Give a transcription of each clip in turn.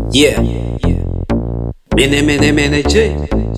Yeah. Mene mene mene J.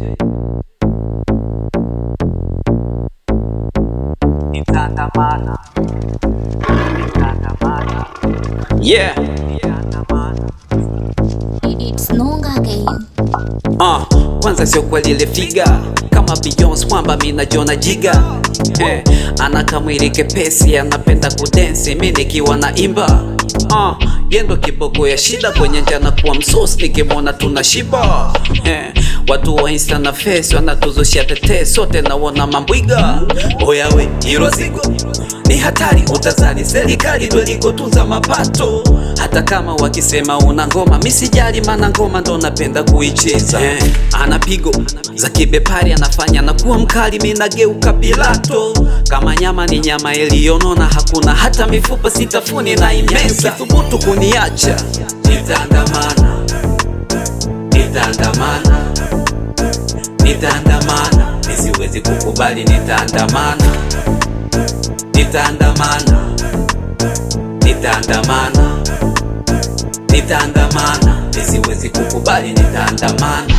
Nitaandamana, nitaandamana, Yeah. nitaandamana. It's Nonga again. Uh, kwanza sio kweli ile figa kama Beyonce mwamba mina jona jiga eh, ana kamwili kepesi anapenda kudensi mi nikiwa na imba uh, yendo kiboko ya shida kwenye njana kuwa msos nikimwona tuna shiba eh, watu wa insta na face wanatuzushia tete sote nawona mambwiga oyawe hilo zigo ni hatari utazali serikali ndo ilikotunza mapato hata kama wakisema una ngoma misijali mana ngoma ndo napenda kuicheza eh, ana pigo za kibepari anafanya na kuwa mkali minageuka pilato kama nyama ni nyama iliyonona hakuna hata mifupa sitafuni na imeza thubutu kuniacha nitaandamana nitaandamana nitaandamana nisiwezi kukubali nitaandamana nitaandamana nitaandamana nitaandamana nisiwezi kukubali nitaandamana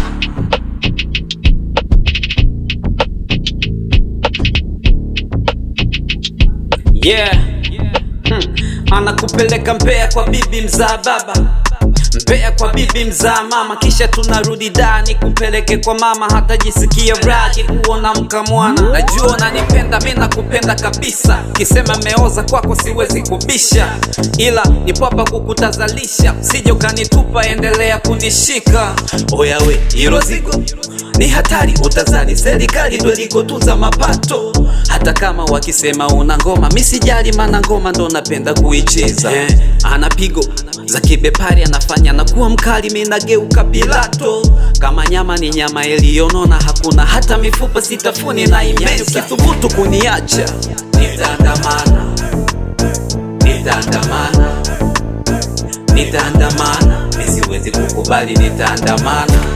yeah hmm. anakupeleka Mbeya kwa bibi mzaa baba Mbeya kwa bibi mzaa mama, kisha tunarudi dani kupeleke kwa mama, hata jisikia raji kuona mkamwana. Najua unanipenda mi nakupenda kabisa, kisema meoza kwako siwezi kubisha, ila nipo hapa kukutazalisha, sije ukanitupa, endelea kunishika. Oyawe hilo zigo ni hatari, utazali serikali ndo ilikotunza mapato. Hata kama wakisema una ngoma, mi sijali, mana ngoma ndo napenda kuicheza. Eh, ana pigo za kibepari anafanya na kuwa mkali, mi nageuka pilato. Kama nyama ni nyama iliyonona, hakuna hata mifupa sitafuni na imeza. Ukithubutu kuniacha, nitaandamana, nitaandamana, nitaandamana, nisiwezi kukubali, nitaandamana